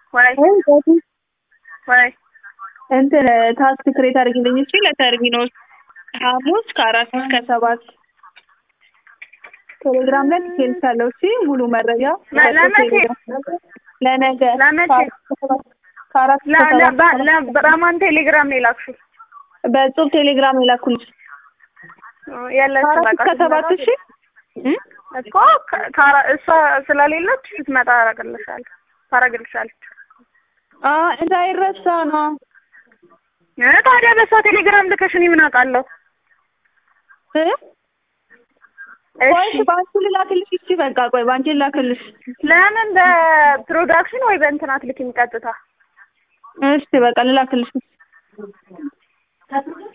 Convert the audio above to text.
ወይ ወይ ዛቱ ወይ እንትን ታስክ ክሬት አድርጊልኝ እሺ ለተርሚኖስ ሐሙስ ከአራት እስከ ሰባት ቴሌግራም ላይ ትልካለሁ እሺ ሙሉ መረጃ ለ- ለመቼ? ለነገ ለመቼ? ከአራት እስከ ለ- ለ- ሰባት በ- ለ- በማን ቴሌግራም ነው የላክሽው? በጽሁፍ ቴሌግራም የላኩልሽ የለችም ከአራት በቃ እስከ ሰባት እሺ እ? እኮ ከ- ከአራ- እሷ ስለሌለች ስትመጣ አረግልሻለሁ ታረግልሻለች። አ እንዳይረሳ ነው እ ታዲያ በእሷ ቴሌግራም ልከሽ እኔ ምን አውቃለሁ? እ? ቆይ እሺ በአንቺ ልላክልሽ እሺ በቃ ቆይ በአንቺ ልላክልሽ ለምን በፕሮዳክሽን ወይ በእንትን አትልኪም ቀጥታ? እሺ በቃ ልላክልሽ